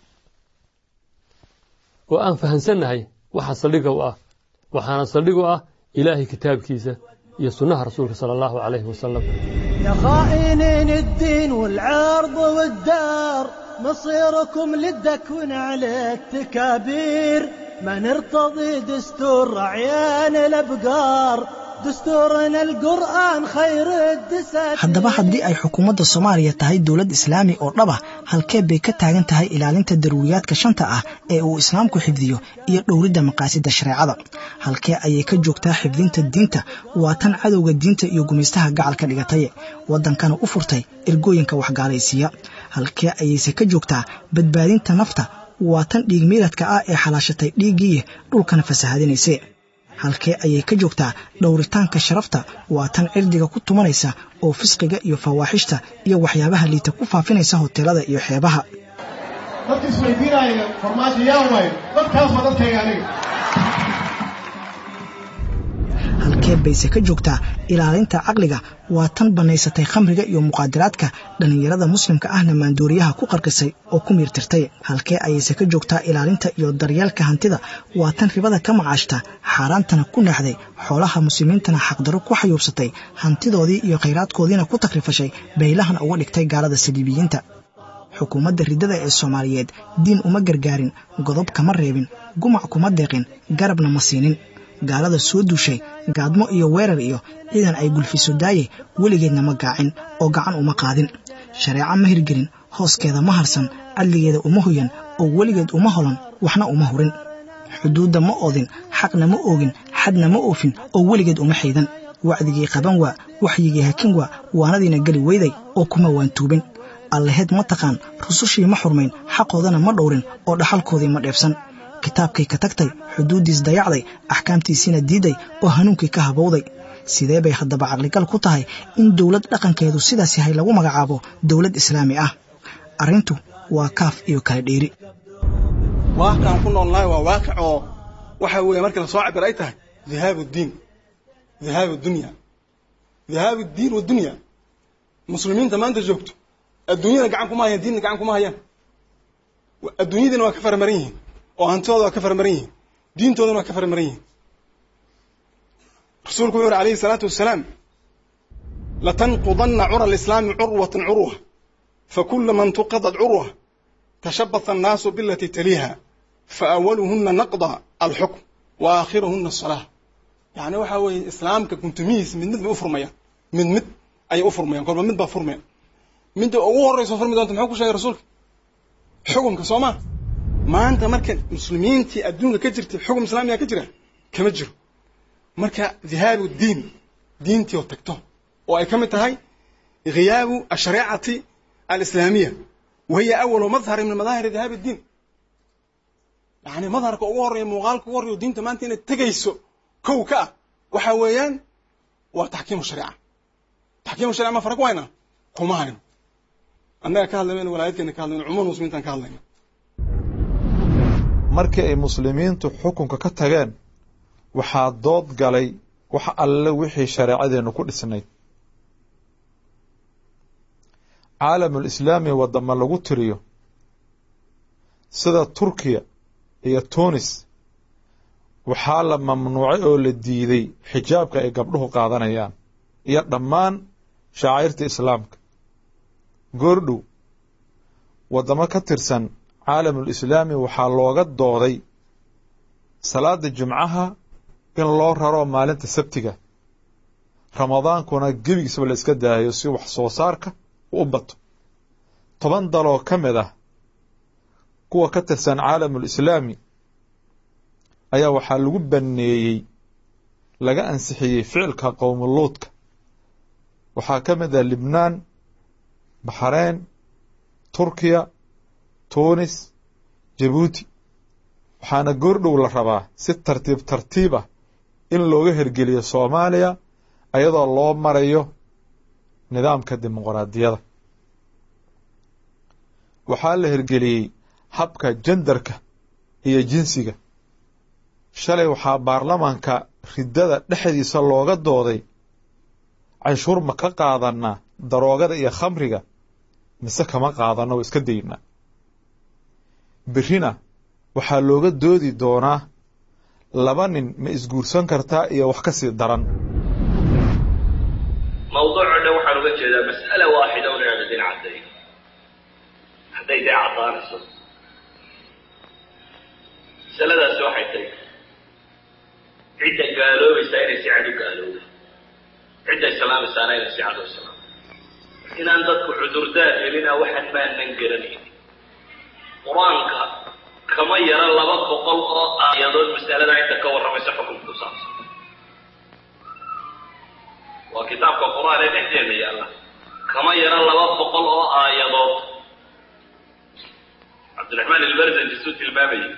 oo aan fahansannahay waxa saldhiga u ah waxaana saldhig u ah ilaahay kitaabkiisa iyo sunnaha rasuulka sala allahu calayhi wasalam يا خائنين الدين والعرض والدار مصيركم للدكون على التكابير ما نرتضي دستور رعيان الابقار دستورنا القرآن خير الدساتير haddaba haddii ay xukuumadda soomaaliya tahay dowlad islaami oo dhab ah halkee bay ka taagan tahay ilaalinta daruuriyaadka shanta ah ee uu islaamku xifdiyo iyo dhowridda maqaasidda shareecada halkee ayay ka joogtaa xifdinta diinta waa tan cadowga diinta iyo gumaystaha gacalka dhigataye waddankana u furtay ergooyinka waxgaalaysiiya halkee ayayse ka joogtaa badbaadinta nafta waa tan dhiigmiidadka ah ee xalaashatay dhiiggiiya dhulkana fasahadinayse halkee ayay ka joogtaa dhowritaanka sharafta waa tan cirdiga ku tumanaysa oo fisqiga iyo fawaaxishta iyo waxyaabaha liita ku faafinaysa hoteelada iyo xeebaha dadka isweydiinaya farmaajo yaa waayo dadkaas waa dadkayga aniga halkee bayse ka joogtaa ilaalinta caqliga waa tan bannaysatay khamriga iyo muqaadaraadka dhallinyarada muslimka ahna maanduuriyaha ku qarqisay oo ku miirtirtay halkee ayayse ka joogtaa ilaalinta iyo daryeelka hantida waa tan ribada ka macaashta xaaraantana ku naaxday xoolaha muslimiintana xaqdarro ku xayuubsatay hantidoodii iyo khayraadkoodiina ku takrifashay baylahana uga dhigtay gaalada saliibiyiinta xukuumadda riddada ee soomaaliyeed diin uma gargaarin godob kama reebin gumac kuma deeqin garabna ma siinin gaalada soo duushay gaadmo iyo weerar iyo ciidan ay gulfiso daaye weligeedna ma gaacin oo gacan uma qaadin shareeco ma hirgelin hooskeeda ma harsan cadligeeda uma hoyan oo weligeed uma holan waxna uma hurin xuduudda ma oodin xaqna ma oogin xadna ma oofin oo weligeed uma xaydan wacdigii qaban waa waxyigii hakin waa waanadiina geli weyday oo kuma waantuubin allaheed ma taqaan rusushii ma xurmayn xaqoodana ma dhowrin oo dhaxalkoodii ma dheebsan kitaabkay ka tagtay xuduuddiis dayacday axkaamtiisiina diiday oo hanuunkii ka habowday sidee bay haddaba caqligal ku tahay in dowlad dhaqankeedu sidaas yahay lagu magacaabo dowlad islaami ah arrintu waa kaaf iyo kala dheeri waaqicaan ku noolnahay waa waaqic oo waxa weeye markii lasoo cabir ay tahay dhihaabu diin dhihaabu dunya dhihaabu diin wadunya muslimiinta maanta joogto adduunyada gacan kuma hayaan diinna gacan kuma hayaan adduunyadiina waa ka faramaran yihiin oo hantidooda waa ka faramaran yihiin diintoodana waa ka faramaran yihiin rasuulku wuxuu yuri alayhi salaatu wasalaam latanqudanna cura alislaami curwatan curwa fakula man tuqadad curwa tashabbatha annaasu bilati taliiha faawaluhuna naqda alxukm wa aakhiruhuna asalaa yani waxa weeye islaamka guntumihiis mid mid bay u furmayaan mid mid ayay u furmayaan kolba mid baa furmaya midda ugu horreyso furmi doonta muxuu ku sheegay rasuulka xukumka soo maa maanta marka muslimiintii adduunka ka jirtay xukum islaamiga ka jira kama jiro marka dhihaabu diin diintii oo tagto oo ay ka mid tahayghiyaabu ashariicati alislaamiya wahiya awalu madhari min madaahiri dhihaabi diin yani madharka ugu horreeya muuqaalka ugu horreeya diinta maanta inay tegayso kow ka ah waxa weeyaan waa taxkiimu shariica taxkiimu sharica ma fara ku haynaa kuma hayno annaga ka hadlaymayno walaayadkeena ka hadlayno cumuum muslimiintaan ka hadlayna markii ay muslimiintu xukunka ka tageen waxaa dood galay wax alle wixii shareecadeennu ku dhisnayd caalamul islaami waddama lagu tiriyo sida turkiya iyo tunis waxaa la mamnuucay oo la diiday xijaabka ay gabdhuhu qaadanayaan iyo dhammaan shacairta islaamka goordhow waddamo ka tirsan caalamul islaami waxaa looga dooday salaada jumcaha in loo raro maalinta sabtiga ramadaankuna gebigiisaba la iska daayo si wax soo saarka u bato toban daloo ka mid ah kuwa ka tirsan caalamul islaami ayaa waxaa lagu banneeyey laga ansixiyey ficilka qowmuluudka waxaa ka mid ah libnaan baxreyn turkiya tunis jabuuti waxaana goordhow la rabaa si tartiib tartiib ah in looga hergeliyo soomaaliya ayadoo loo marayo nidaamka dimuqraadiyada waxaa la hergeliyey habka jendarka iyo jinsiga shalay waxaa baarlamaanka riddada dhexdiisa looga dooday canshuur ma ka qaadanaa daroogada iyo khamriga mise kama qaadano oo iska daynaa berrina waxaa looga doodi doonaa laba nin ma isguursan kartaa iyo wax ka sii daran mawduuco dhan waxaan uga jeedaa mas'ala waaxida un inaad idin caddayn hadday dee caddaanayso masaladaasi waxay tahay cidda gaaloobaysaa inay si cad u gaalooda cidda islaamaysaana inay si cad u islaam inaan dadku cudurdaar helina waxaan maanan garanaynin qur-aanka kama yara laba boqol oo aayadood masalada inta ka warramaysa xukunka ku saabsan waa kitaabka qur-aan ee dhexdeena yaalla kama yara laba boqol oo aayadood cabdiraxmaan ilbarzanji suu tilmaamayay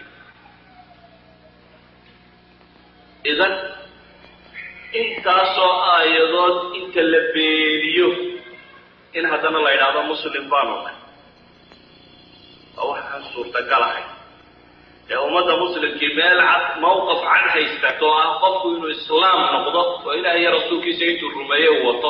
idan intaasoo aayadood inta la beeniyo in haddana la yidhaahdo muslim baanu nahay waa waxaan suurtagalahay ee ummadda muslimkii meel cad mawqaf cad haysta oo ah qofku inuu islaam noqdo oo ilaah iyo rasuulkiisa intuu rumeeye uu wato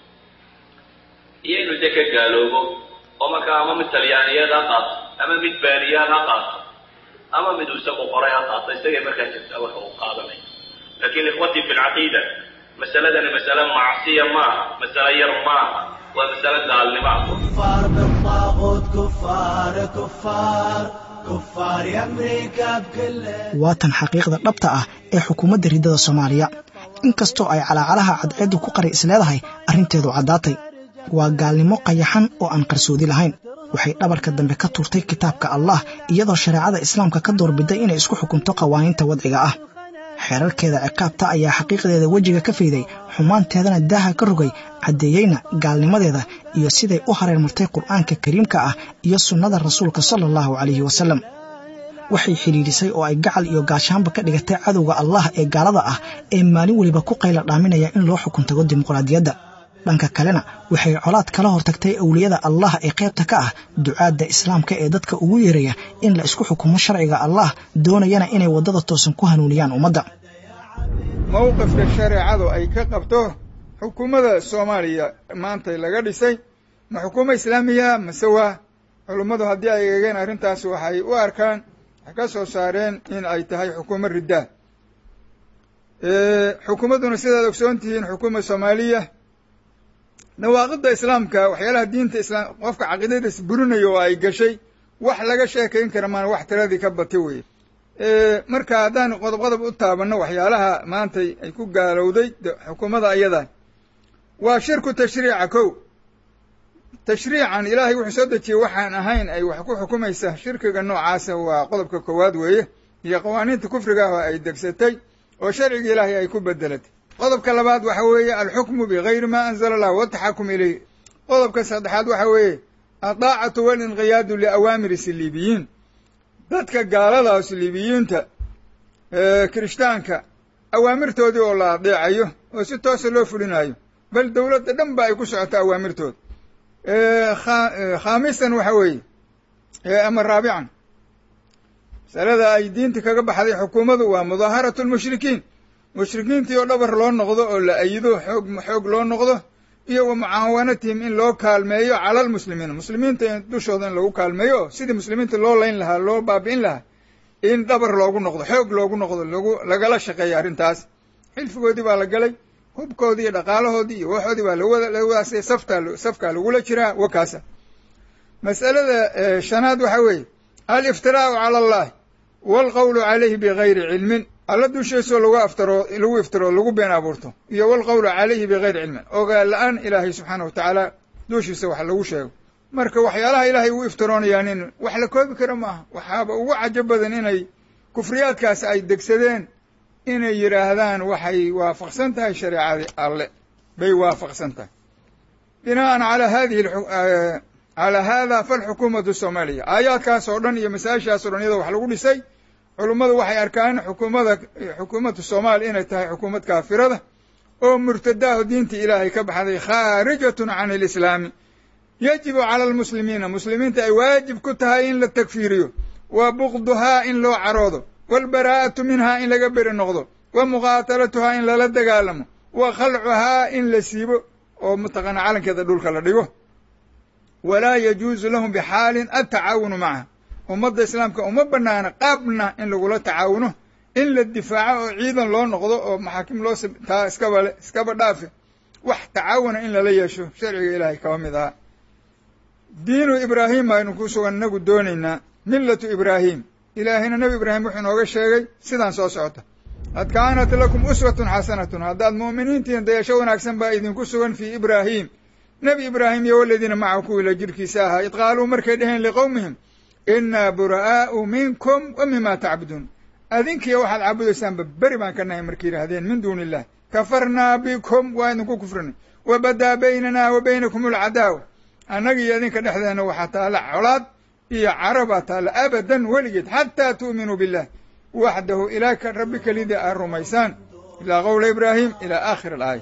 iyo inuu de ka gaaloobo oo markaa ama mid talyaaniyeed ha qaato ama mid baaniyaad ha qaato ama mid uu isagu qoray ha qaato isagay markaa jirtaa waxa uu qaadanaya lakin ikhwatii fi lcaqiida masaladani masale macsiya maaha masale yar maaha waa masale gaalnimo ah كفار بالطاغوت كفار كفار كفار يا أمريكا بكل waa tan xaqiiqda dhabta ah ee xukuumadda riddada soomaaliya inkastoo ay calaacalaha cadceeddu ku qari isleedahay arrinteedu caddaatay waa gaalnimo qayaxan oo aan qarsoodi lahayn waxay dhabarka dambe ka tuurtay kitaabka allah iyadoo shareecada islaamka ka doorbiday inay isku xukunto qawaaniinta wadciga ah xeerarkeeda ciqaabta ayaa xaqiiqdeeda wejiga ka fayday xumaanteedana daaha ka rogay caddeeyeyna gaalnimadeeda iyo siday u hareermartay qur'aanka kariimka ah iyo sunnada rasuulka sala allahu calayhi wasalam waxay xidhiidhisay oo ay gacal iyo gaashaanba ka dhigatay cadowga allah ee gaalada ah ee maalin weliba ku qayla dhaaminaya in loo xukun tago dimuqraadiyadda dhanka kalena waxay colaad kala hortagtay awliyada allah ee qaybta ka ah ducaadda islaamka ee dadka ugu yeeraya in la isku xukumo sharciga allah doonayana inay waddada toosan ku hanuuniyaan ummadda mowqifka shareecadu ay ka qabto xukuumadda soomaaliya maanta laga dhisay ma xukuumo islaamiya mase waa culummadu haddii ay eegeen arrintaas waxay u arkaan waxay ka soo saareen in ay tahay xukuumo riddaa xukuumadduna sidaad ogsoon tihiin xukuuma soomaaliya nawaaqidda islaamka waxyaalaha diinta islaam qofka caqiidadiis burinayo oo ay gashay wax laga sheekayn kara maan wax tiradii ka bati weye marka haddaan qodob qodob u taabanno waxyaalaha maanta ay ku gaalowday xukuumadda ayadaa waa shirku tashriica kow tashriican ilaahay wuxuu soo dejiyey waxaan ahayn ay wax ku xukumaysa shirkiga noocaasa waa qodobka koowaad weeye iyo qawaaniinta kufriga ah oo ay degsatay oo sharciga ilaahay ay ku bedelatay qodobka labaad waxa weeye alxukmu bigayri ma anzala allah wataxakum ilayh qodobka saddexaad waxa weeye adaacatu walinqiyaadu liawaamiri siliibiyiin dadka gaalada siliibiyiinta kirishtaanka awaamirtoodii oo la adeecayo oo si toosa loo fulinayo bal dowladda dhan ba ay ku socoto awaamirtooda khaamisan waxa weeye ama raabican masalada ay diinta kaga baxday xukuumaddu waa mudaaharatu lmushrikiin mushrikiintii oo dhabar loo noqdo oo la ayido xoog xoog loo noqdo iyo wa mucaawanatihim in loo kaalmeeyo cala almuslimiin muslimiinta dushooda in lagu kaalmeeyo oo sidii muslimiinta loo layn lahaa loo baabi'in lahaa in dhabar loogu noqdo xoog loogu noqdo lagu lagala shaqeeya arrintaas xilfigoodii baa la galay hubkoodii iyo dhaqaalahoodii iyo waxoodii baa lawadaasay saftaa safkaa lagula jiraa wakaasa mas'alada shanaad waxa weeye aliftiraa'u cala allahi waalqowlu calayhi bigayri cilmin alla dushiisoo lagu aftaro lagu iftiro lagu been abuurto iyo walqowlu calayhi bigayri cilmin ogaal la-aan ilaahay subxaana wa tacaala dushiisa wax lagu sheego marka waxyaalaha ilaahay ugu iftiroonayaan in wax la koobi karo maaha waxaaba ugu cajo badan inay kufriyaadkaas ay degsadeen inay yidhaahdaan waxay waafaqsan tahay shareecadii alle bay waafaqsan tahay bina'an calaa hadihi calaa hada falxukuumatu soomaaliya aayaadkaas oo dhan iyo masaa-ishaas o dhan iyadoo wax lagu dhisay culummadu waxay arkaan xukuumada xukuumadda soomaaliya inay tahay xukuumad kaafirada oo murtadaaho diintii ilaahay ka baxday khaarijatun can alislaami yajibu cala almuslimiina muslimiinta ay waajib ku tahay in la takfiiriyo wa bukduhaa in loo caroodo waalbaraa'atu minhaa in laga beri noqdo wa muqaatalatuhaa in lala dagaalamo wa khalcuhaa in la siibo oo mataqaana calankeeda dhulka la dhigo walaa yajuusu lahum bixaalin atacaawunu macaha ummadda islaamka uma banaana qaabna in lagula tacaawuno in la difaaco oo ciidan loo noqdo oo maxaakim loo taa iskaba iskaba dhaafe wax tacaawuna in lala yeesho sharciga ilaahay kaba mid ahaa diinu ibraahim aynu ku sugan inagu doonaynaa millatu ibraahim ilaahayna nebi ibraahim wuxuu inooga sheegay sidaan soo socota qad kaanat lakum uswatun xasanatun haddaad mu'miniintihin dayasho wanaagsan baa idinku sugan fii ibraahim nebi ibraahim iyo waladiina macahu kuwiila jirhkiisa ahaa id qaaluu markay dheheen liqowmihim innaa bura'aa'u minkum wa mima tacbuduun adinkiiyo waxaad caabudaysaanba beri baan ka nahay markay yidhaahdeen min duuni illah kafarnaa bikum waa idinku kufrinay wa badaa baynanaa wa baynakum alcadaawa annaga iyo idinka dhexdeena waxaa taalla colaad iyo carabaa taalla abadan weligeed xataa tu'minuu billah waxdahu ilaa rabbi kelida aad rumaysaan ilaa qowla ibraahim ilaa aakhir alaaya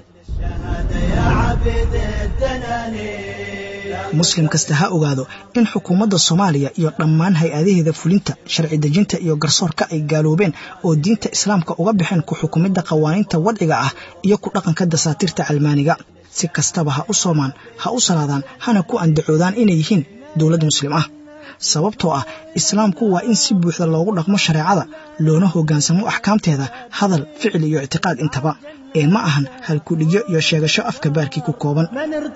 muslim kasta ha ogaado in xukuumadda soomaaliya iyo dhammaan hay-adaheeda fulinta sharci dejinta iyo garsoorka ay gaaloobeen oo diinta islaamka uga baxeen ku xukumidda qawaaniinta wadciga ah iyo ku dhaqanka dasaatiirta calmaaniga si kastaba ha u soomaan ha u salaadaan hana ku andacoodaan inay yihiin dowlad muslim ah sababtoo ah islaamku waa in si buuxda loogu dhaqmo shareecada loona hoggaansamo axkaamteeda hadal ficil iyo ictiqaad intaba ee ma ahan halkudhigyo iyo sheegasho afka baarkii ku kooban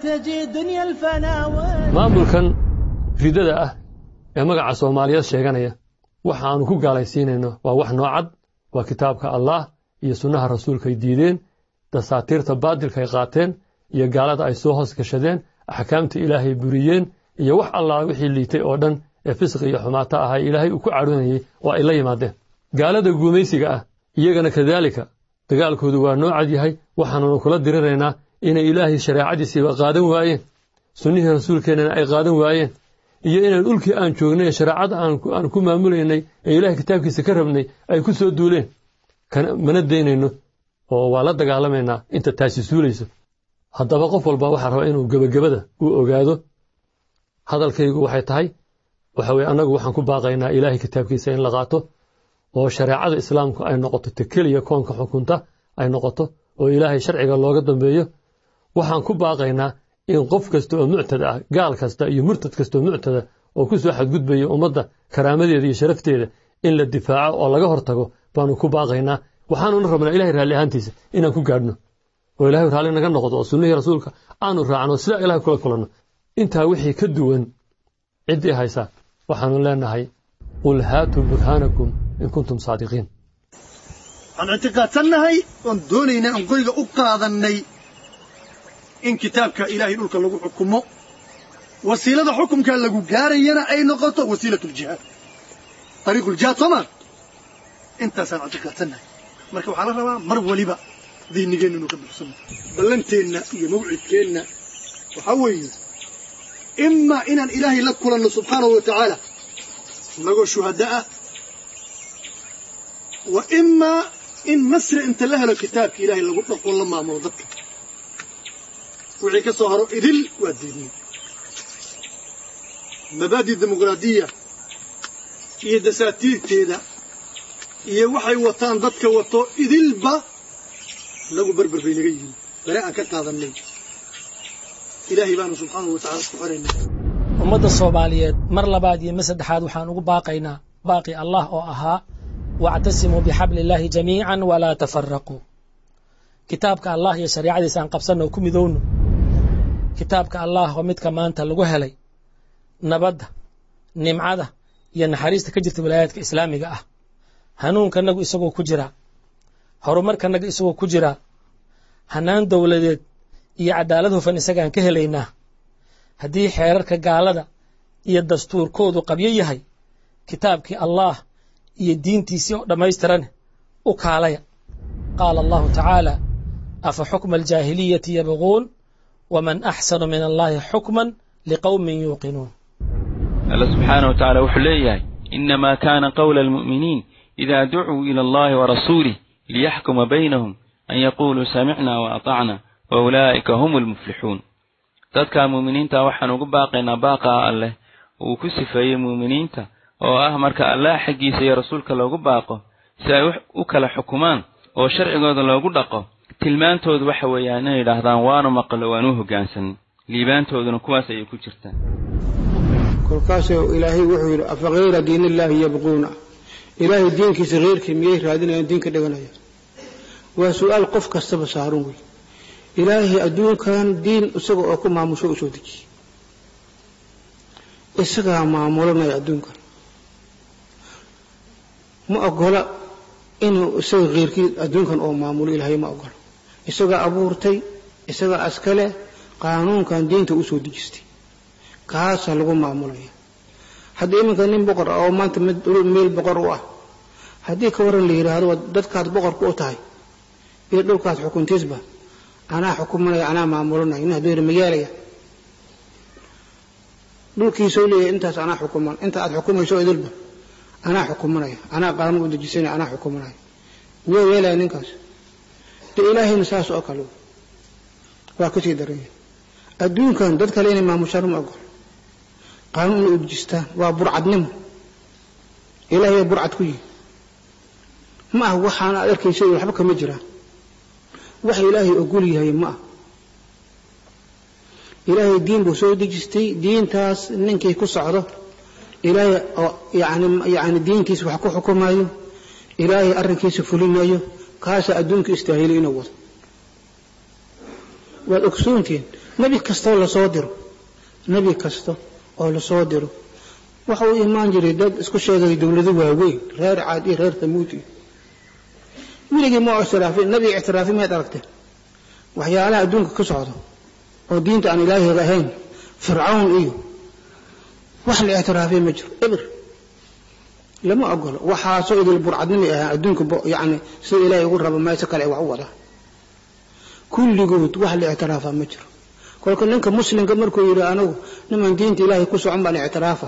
maamulkan ridada ah ee magaca soomaaliyeed sheeganaya waxa aanu ku gaalaysiinayno waa wax noocad waa kitaabka allaah iyo sunnaha rasuulkaay diideen dasaatiirta baadilka ay qaateen iyo gaalada ay soo hoos gashadeen axkaamta ilaahay buriyeen iyo wax allaah wixii liitay oo dhan ee fisqi iyo xumaata ahay ilaahay uu ku cadhoonayey oo ay la yimaadeen gaalada guumaysiga ah iyagana kadaalika dagaalkoodu waa noocad yahay waxaanunu kula diriraynaa inay ilaahay shareecadiisiiba qaadan waayeen sunnihii rasuulkeennana ay qaadan waayeen iyo inaan ulkii aan joognay ee shareecada aan ku maamulaynay ee ilahay kitaabkiisa ka rabnay ay ku soo duuleen mana daynayno oo waa la dagaalamaynaa inta taasi suulayso haddaba qof walba waxaa rabaa inuu gebagabada u ogaado hadalkaygu waxay tahay waxa weye annagu waxaan ku baaqaynaa ilaahay kitaabkiisa in la qaato oo shareecada islaamku ay noqoto ta keliya koonka xukunta ay noqoto oo ilaahay sharciga looga dambeeyo waxaan ku baaqaynaa in qof kasta oo muctada ah gaal kasta iyo murtad kasta oo muctada oo ku soo xadgudbaya ummadda karaamadeeda iyo sharafteeda in la difaaco oo laga hortago baanu ku baaqaynaa waxaanuna rabnaa ilahay raalli ahaantiisa inaan ku gaadhno oo ilahay raalli naga noqdo oo sunnihii rasuulka aanu raacno sidaa ilahay kula kulanno intaa wixii ka duwan ciddii haysaa waxaanu leenahay qul haatuu burhaanakum in kuntum saadiqiin waxaan ictiqaadsannahay oon doonaynaa aan qoriga u qaadannay in kitaabka ilaahay dhulka lagu xukumo wasiilada xukumkaa lagu gaarayana ay noqoto wasiilat ljihaad ariiqu ljihaad soo maa intaasaan ictiqaadsannahay marka waxaa la rabaa mar waliba diinigeenna inuu ka buxsano ballanteenna iyo mawcidkeenna waxaa weeye imaa inaan ilaahay la kulanno subxaanahu wa tacaala inagoo shuhada ah wa imaa in nasri inta la helo kitaabka ilaahay lagu dhaqo la maamulo dadka wixii ka soo haro idil waa diidnay mabaadi dimuqraadiya iyo dasaatiirteeda iyo waxay wataan dadka wato idilba inagu berber bay naga yihiin bale aan ka qaadannay ilaahay baanu subxaanahu wa tacala isku xiraynaa ummadda soomaaliyeed mar labaad iyo mar saddexaad waxaan ugu baaqaynaa baaqi allah oo ahaa wactasimuu bixabli illaahi jamiican walaa tafaraquu kitaabka allah iyo shariicadiisa aan qabsanno oo ku midowno kitaabka allah oo midka maanta lagu helay nabadda nimcada iyo naxariista ka jirta wilaayaadka islaamiga ah hanuunkanagu isagoo ku jiraa horumarkanaga isagoo ku jiraa hanaan dowladeed iyo cadaalad hufan isagaan ka helaynaa haddii xeerarka gaalada iyo dastuurkoodu qabyo yahay kitaabkii allaah iyo diintiisii oo dhammaystiran u kaalaya qaala allahu tacaala afa xukma aljaahiliyati yabquun waman axsanu min allahi xukman liqowmin yuuqinuun alla subxaana wa tacaala wuxuu leeyahay inamaa kaana qowla almu'miniin idaa ducuu ila allahi warasuulih liyaxkuma baynahum an yaquuluu samicna wa atacna wa ulaa'ika hum almuflixuun dadka muuminiinta waxaan ugu baaqaynaa baaqaa alleh uu ku sifeeyey muuminiinta oo ah marka allah xaggiisa iyo rasuulka loogu baaqo si ay u kala xukumaan oo sharcigooda loogu dhaqo tilmaantoodu waxa weeyaan inay yidhaahdaan waanu maqlo waanu hoggaansanay liibaantooduna kuwaas ayay ku jirtaan kolkaasuu ilaahay wuxuu yidhi afa hayra diin illaahi yabquuna ilaahay diinkiisa keyrkii miyay raadinayaan diinka dhiganaya waa su-aal qof kastaba saaran wey ilaahay adduunkan diin isaga oo ku maamusho u soo dejiyey isagaa maamulanaya adduunkan ma ogola inuu isaga keyrkii adduunkan oo maamulo ilaahay ma ogola isagaa abuurtay isagaa askale qaanuunkan diinta u soo dejistay kaasaa lagu maamulaya haddii iminka nin boqor ah oo maanta meel boqor u ah haddii ka waran la yidhaahdo dadkaad boqorku u tahay iyo dhulkaad xukuntiisba anaa xukumanaya anaa maamulanaya nin hadduu yidhi magaalaya dhulkiisoo leeyahay intaas anaa xukuman inta aad xukumayso idilba anaa xukumanaya anaa qaanuun u dejisanaya anaa xukumanaya waa yeelaya ninkaas dee ilaahayna saas oo kale waa kasii daranya adduunkan dad kale inay maamushaan ma ogol qaanuun inay u dejistaan waa burcadnimo ilaahay waa burcad ku yihi ma ah waxaan aad arkaysa waxba kama jiraan wax ilaahay ogol yahay ma ah ilaahay diin buu soo dejistay diintaas ninkii ku socdo ilaahay oo yani yani diinkiisa wax ku xukumayo ilaahay arrinkiisa fulinayo kaasaa adduunka istaahilay inuu wado waad ogsoontihiin nebi kastoo lasoo diro nebi kasta oo lasoo diro waxa uu imaan jiray dad isku sheegay dowlado waaweyn reer caad iyo reer tamuud iyo weligii ma ictiraafin nebiga ictiraafi mayd aragteen waxyaalaha adduunka ka socdo oo diinta aan ilaahiga ahayn fircawn iyo wax la ictiraafay ma jiro eber lama ogolo waxaasoo idil burcadnimay ahaan adduunka yani sida ilaahay ugu raba meesha kale ay wax u wadaan kulligood wax la ictiraafaa ma jiro kolka ninka muslimka markuu yidhi anigu niman diinta ilaahay ku socon baan ictiraafa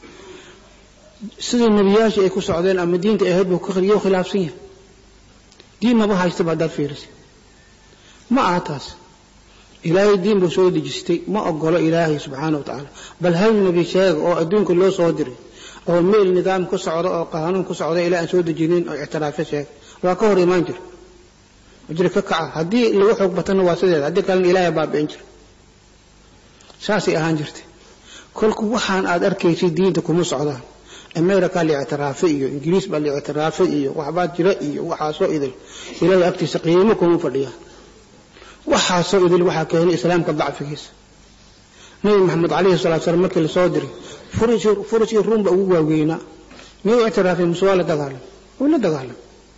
sidii nebiyaashii ay ku socdeen ama diinta ahayd buu kariyo khilaafsan yahay diin maba haystaba haddaad fiirisay ma aha taas ilaahay diin buu soo dejistay ma ogolo ilaahay subxaana wa tacaala bal hal nebi sheega oo adduunka loo soo diray oo meel nidaam ku socda oo qaanuun ku socda ilaa aan soo dejinin oo ictiraafyo sheega waa ka hor imaan jira jira ka kaca haddii lagu xoog batana waa sideeda haddii kalena ilaahay baabi'in jira saasay ahaan jirtay kolku waxaan aad arkaysay diinta kuma socdaan america la ictiraafay iyo ingiriis baa la ictiraafay iyo waxbaa jira iyo waxaasoo idil ilaahay agtiisa qiimo kuma fadhiyaan waxaasoo idil waxaa keenay islaamka dacfigiisa nabi maxamed calayhi salatu salaam markii lasoo diray furishii ruum ba ugu waaweynaa miyuu ictiraafay muse waa la dagaalam wuu la dagaalam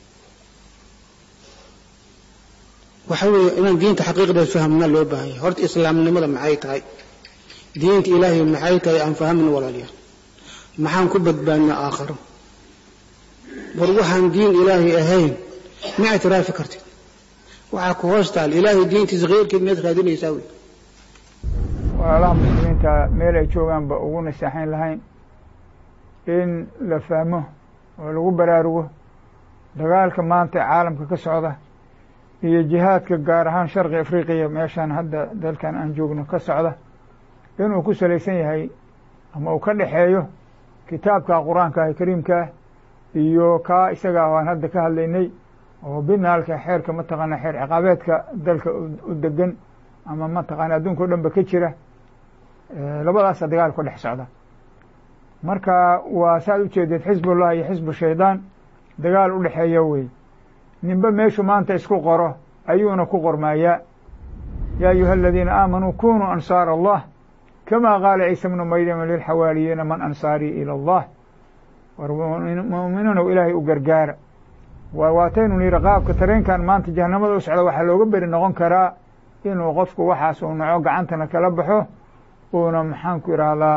waxa weeye inaan diinta xaqiiqdeed fahamna loo baahan yahay horta islaamnimada maxay tahay diinta ilaahay maxay tahay aan fahamna walaalayaal maxaan ku badbaadnaa aakharo war waxaan diin ilaahay ahayn ma ictiraafi kartid waxaa ku hoos taal ilaahay diintiisa kheyrkeed miyaad raadinaysaa wey walaalaha muslimiinta meel ay joogaanba ugu naseexayn lahayn in la fahmo oo lagu baraarugo dagaalka maanta caalamka ka socda iyo jihaadka gaar ahaan sharqi afriqiya meeshaan hadda dalkan aan joogno ka socda inuu ku salaysan yahay ama uu ka dhexeeyo kitaabka qur-aanka ah kariimkaah iyo kaa isaga aan hadda ka hadlaynay oo binaalka xeerka mataqaana xeer ciqaabeedka dalka u degan ama mataqaana adduunka o dhan ba ka jira labadaasa dagaal ku dhex socda marka waa saaad ujeedeed xisbullah iyo xisbu shaydaan dagaal u dhexeeya wey ninba meeshu maanta isku qoro ayuuna ku qormaayaa yaa ayuha aladiina aamanuu kunuu ansaar allah kama qaala ciisa bnu maryama lilxawaariyiina man ansaarii ila allah war mu'miniinow ilaahay u gargaara waa waataynu niri qaabka tareenkan maanta jahanamada u socda waxaa looga beri noqon karaa inuu qofku waxaas uu naco gacantana kala baxo uuna maxaanku idhaahdaa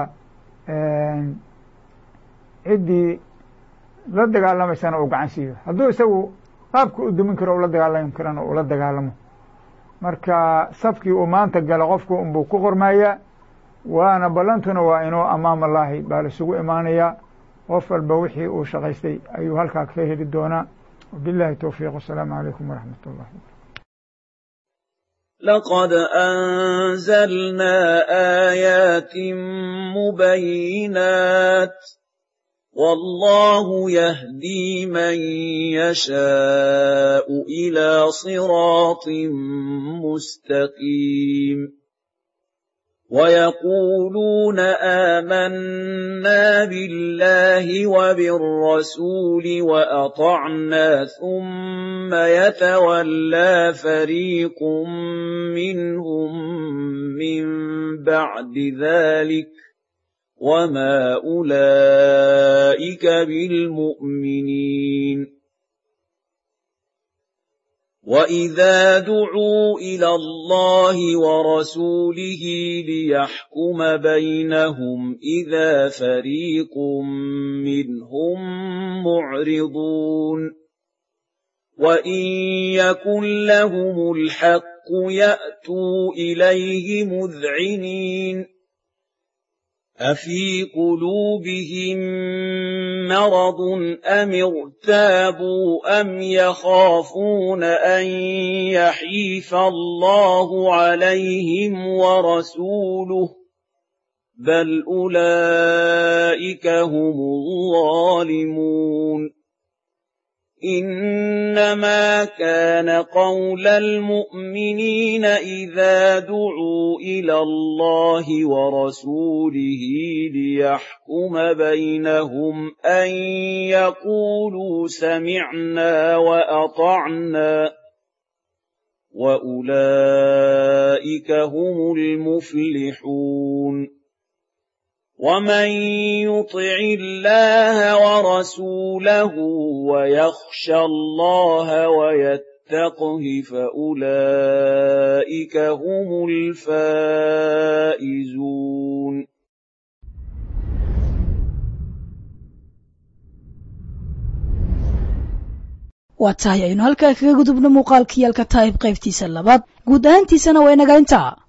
ciddii la dagaalamaysana uu gacan siiyo hadduu isagu qaabka u dumin karo ula dagaalami karana ula dagaalamo marka safkii uu maanta gala qofku unbuu ku qormayaa waana ballantuna waa inuu amaam allaahi baa laisugu imaanayaa qof walba wixii uu shaqaystay ayuu halkaa ka heli doonaa wabillahi towfiiq wasalaamu calaykum waraxmat ullah لقد أنزلنا آيات مبينات والله يهدي من يشاء إلى صراط مستقيم ويقولون آمنا بالله وبالرسول وأطعنا ثم يتولى فريق منهم من بعد ذلك وما أولئك بالمؤمنين وإذا دعوا إلى الله ورسوله ليحكم بينهم إذا فريق منهم معرضون وإن يكن لهم الحق يأتوا إليه مذعنين أفي قلوبهم مرض أم ارتابوا أم يخافون أن يحيف الله عليهم ورسوله بل أولئك هم الظالمون إنما كان قول المؤمنين إذا دعوا إلى الله ورسوله ليحكم بينهم أن يقولوا سمعنا وأطعنا وأولئك هم المفلحون ومن يطع الله ورسوله ويخشى الله ويتقه فأولئك هم الفائزون waa tahay aynu halkaa kaga gudubno muuqaalkii yalka taayib qaybtiisa labaad guud ahaantiisana waa inaga intaa